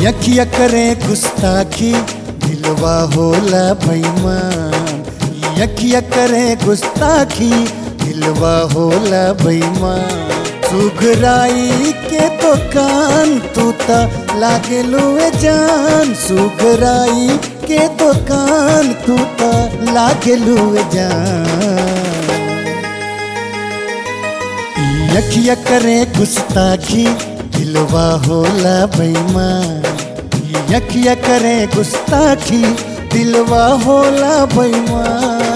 यखिया करे गुस्ताखी दिलवा होला बेईमान यखिया करे गुस्ताखी दिलवा होला बेईमान सुघराई के दुकान तू ता लागे लुए जान सुघराई के दुकान तू ता लागे लुए जान यखिया करे गुस्ताखी दिलवा होला बेईमान यखिया करे गुस्ताखी दिलवा होला बेईमान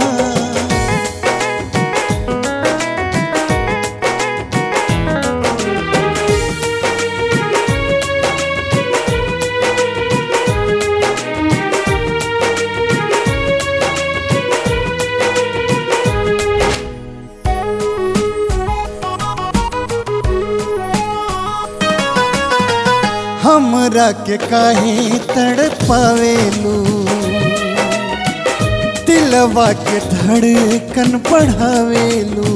हमरा के काहे तड़पावेलू दिलवा के धड़कन बढ़ावेलू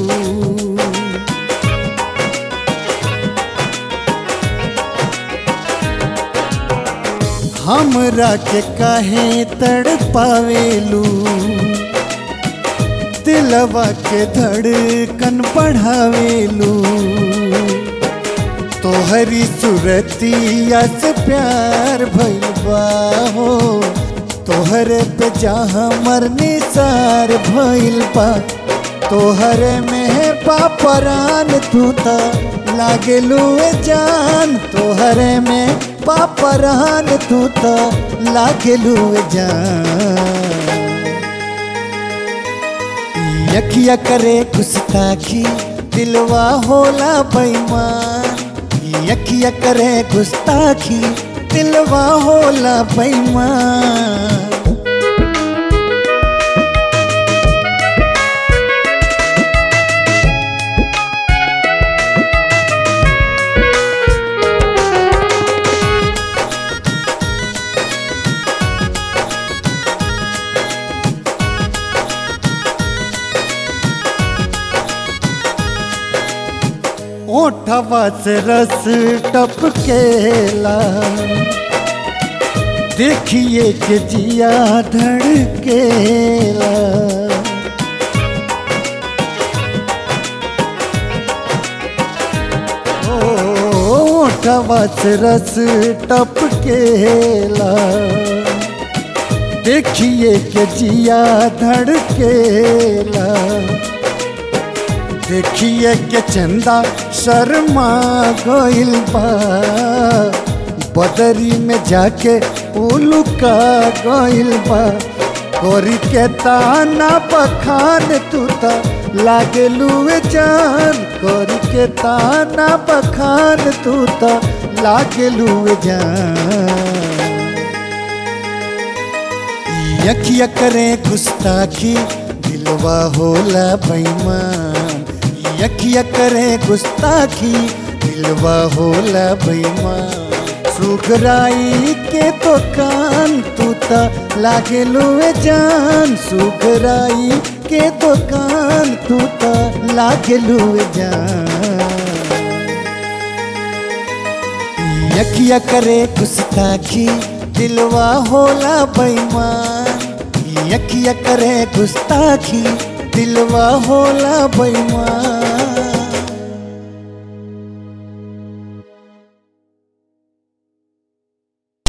हमरा के काहे तड़पावेलू दिलवा के धड़कन बढ़ावेलू तोहरी सुरतिया से प्यार भइलबा हो तोहरे पे जहाँ मरनी सार भइलबा तोहरे में पापरान तू त लागे लुए जान तोहरे में पापरान तू त लागे लुए जान यखिया करे गुस्ताखी दिलवा होला बेईमान यखिया करे गुस्ताखी दिलवा होला बेईमान ओठवा से रस टपकेला देखिए के जिया धड़केला ओठवा से रस टपकेला देखिए के जिया धड़केला देखिए के चंदा शर्मा गइल बा बदरी में जाके उलुका गइल बा गोरी के ताना बखान तू त लागे लुए जान गोरी के ताना बखान तू त लागे लुए जान यखिया करे गुस्ताखी दिलवा होला बेईमान यखिया करे गुस्ताखी दिलवा होला बेईमान सुखराई के दुकान तू ता लागे लुए जान सुखराई के दुकान तू ता लागे लुए जान यखिया करे गुस्ताखी दिलवा होला बेईमान यखिया करे गुस्ताखी दिलवा होला बेईमान